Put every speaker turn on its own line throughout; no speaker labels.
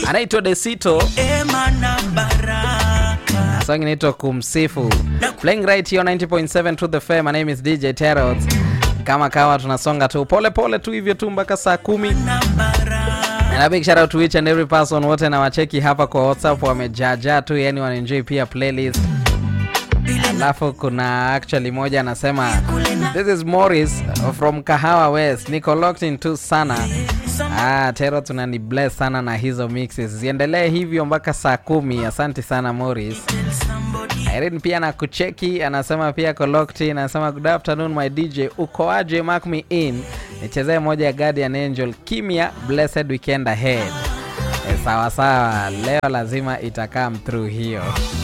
anaitwa Desito,
ema na baraka
song inaitwa Kumsifu. Playing right here on 90.7 to the fair. My name is DJ Terrot. Kama kawa tunasonga tu pole pole tu hivyo tu mpaka saa kumi.
na baraka
And a big shout out to each and every person wote na wacheki hapa kwa WhatsApp wamejaja tu, yani wanaenjoy pia playlist. Alafu kuna actually moja anasema this is Morris from Kahawa West, niko locked in tu sana. Ah, Tero tunani bless sana na hizo mixes, ziendelee hivyo mpaka saa kumi. Asante sana Morris. Irene pia na kucheki anasema pia ko locked in, anasema good afternoon my DJ, uko aje? Mark me in nichezee moja ya Guardian Angel kimya, blessed weekend ahead. E, sawa sawa, leo lazima itakam through hiyo.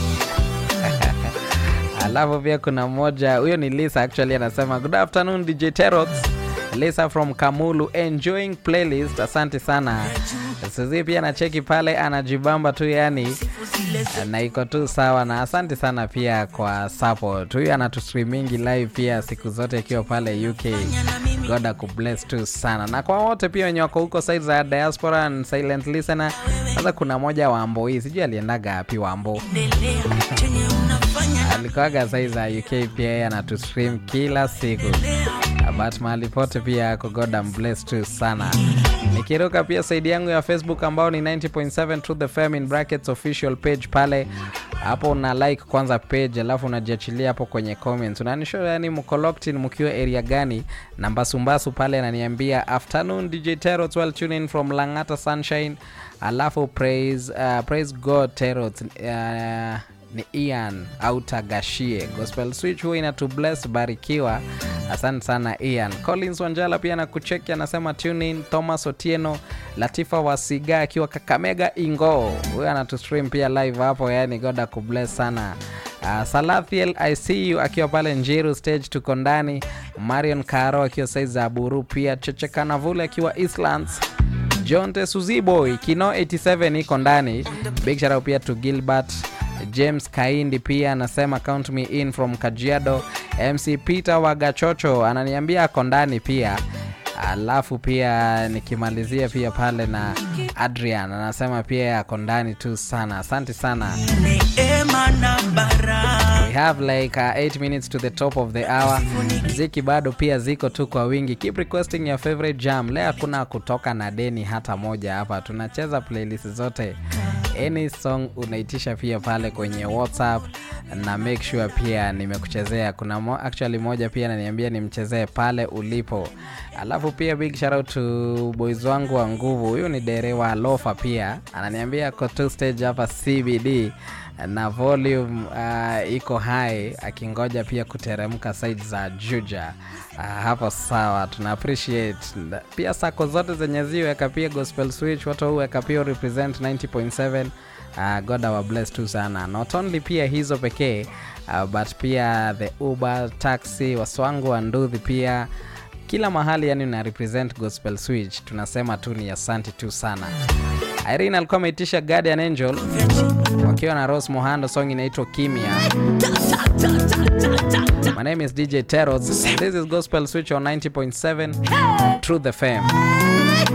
Alafu pia kuna mmoja huyo ni Lisa actually anasema good afternoon DJ Terot. Lisa from Kamulu enjoying playlist. Asante sana. Suzi pia anacheki pale anajibamba tu yani na iko tu sawa na asante sana pia kwa support. Huyu anatustreamingi live pia siku zote akiwa pale UK. God akubless tu sana. Na kwa wote pia wenye wako huko side za diaspora and silent listener. Sasa kuna moja wa Ambo hii, sijui aliendaga wapi wa Ambo
endelea chenye unafanya
alikuwaga sai za UK pia yeye anatustream kila siku but mahali pote pia ako God am bless tu sana nikiruka pia saidi yangu ya Facebook ambao ni 90.7 to the fam in brackets official page pale hapo una like kwanza page alafu unajiachilia hapo kwenye comments unanisho yani mko locked in mkiwa area gani na mbasumbasu pale ananiambia afternoon DJ Terot well tune in from Langata Sunshine alafu praise uh, praise God Terot uh, ni Ian Autagashie Gospel Switch huwa inatu bless barikiwa. Asante sana Ian. Collins Wanjala pia nakucheki anasema tune in. Thomas Otieno, Latifa Wasiga akiwa Kakamega Ingo, huyo anatu stream pia live hapo, yani God akubless sana. Uh, Salathiel I see you akiwa pale Njiru stage tuko ndani. Marion Karo akiwa saizi za Buru pia Cheche Kanavule akiwa Eastlands. John Tesuziboy Kino 87 iko ndani. Big shout out pia to Gilbert James Kaindi pia anasema count me in from Kajiado. MC Peter Wagachocho ananiambia ako ndani pia. Alafu pia nikimalizia pia pale na Adrian anasema pia ako ndani tu sana. Asante sana.
neema na baraka
We have like 8 minutes to the top of the hour. Mziki bado pia ziko tu kwa wingi. Keep requesting your favorite jam. Leo hakuna kutoka na deni hata moja hapa. Tunacheza playlist zote. Any song unaitisha pia pale kwenye WhatsApp na make sure pia nimekuchezea. Kuna mo, actually moja pia ananiambia nimchezee pale ulipo. Alafu pia big shout out to boys wangu wa nguvu. Huyu ni derewa Lofa pia ananiambia ko two stage hapa CBD na volume uh, iko high akingoja pia kuteremka side za Juja. Uh, hapo sawa, tuna appreciate pia sako zote zenye ziweka pia gospel switch watu huweka pia represent 90.7 uh, God our bless tu sana, not only pia hizo pekee uh, but pia the Uber taxi waswangu wa nduthi pia kila mahali yani una represent gospel switch tunasema tu ni asanti tu sana irene alikuwa ameitisha guardian angel wakiwa na rose mohando song inaitwa kimya my name is dj teros this is gospel switch on 90.7 through the fame